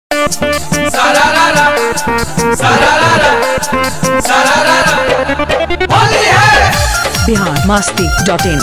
सारारारा सारारारा सारारारा होली है बिहार मास्ती dot in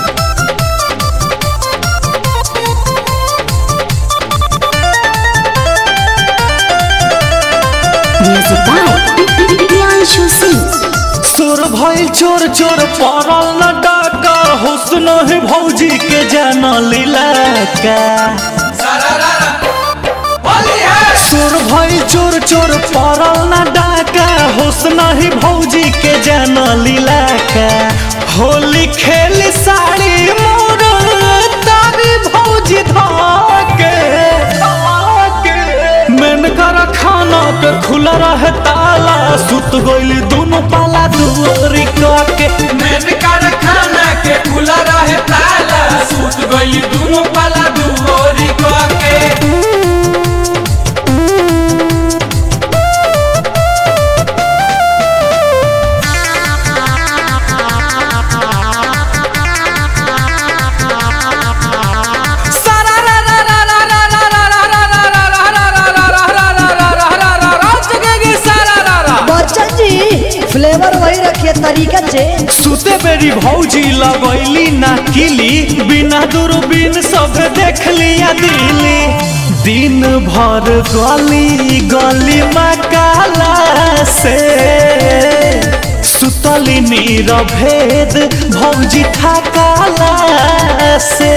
Music by Priyanshu Singh. सुर भइल चोर चोर पड़ल न डाका हुस्न है भौजी के जान लीला का सारारारा होली है सुर भइल चोर चोर पड़ल न डाका हुस्न ही भौजी के जान लीला का होली खेल साड़ी मोर तारी भौजी धाके मेन कर खाना के खुला रहे ताला सुत गइल दोनों पाला दुआरी के मैंने कारखाना के खुला रहे ताला सूत गई दोनों पाला दुआरी के बच्चन जी फ्लेवर वही रखिए तरीका चेंज सुते बेरी भौजी लगैली ना किली बिना दूरबीन सब देख लिया दिली दिन भर गली गली मकाला से सुतली नीर भेद भौजी थकाला से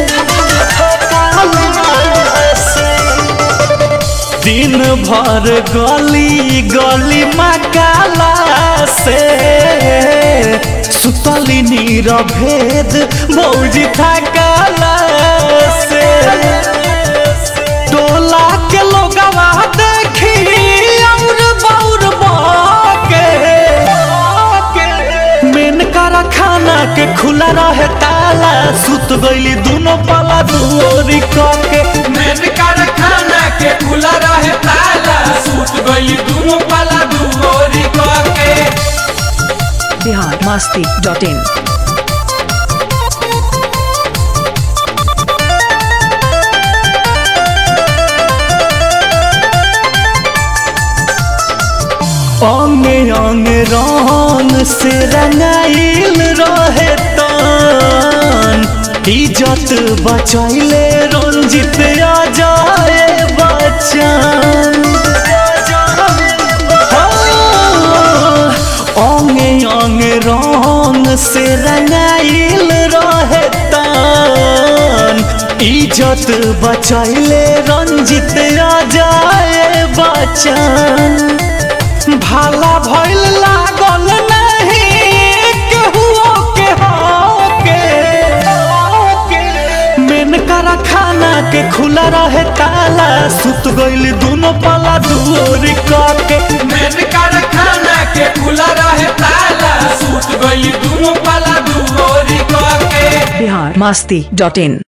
थकाला से दिन भर गली गली मकाला से सुतली नीर भेद मौजी थकाला से टोला के लोगवा देखी और बौर बाके मेन कारखाना के खुला रहे ताला सुत गइली दोनों पाला दुआरी के मैंने कारखाना के खुला रहे ताला सूत गई दोनों पाला दुआरी के बिहार मास्ती डॉट इन अंगे अंगे रंग से रंगाइल रहे तन इज्जत बचैले रंजित अजय बच्चन अंगे अंगे रंग से रंगाइल रहे तन इज्जत बचैले रंजित अजय बच्चन भाला भइल लागल नहीं केहुओ के होके मेन कारखाना के खुला रहे ताला सुत गइल दोनों पाला दुआरी के मैंने कारखाना के खुला रहे ताला सूत गई दोनों पाला दुआरी के बिहार मास्ती डॉट इन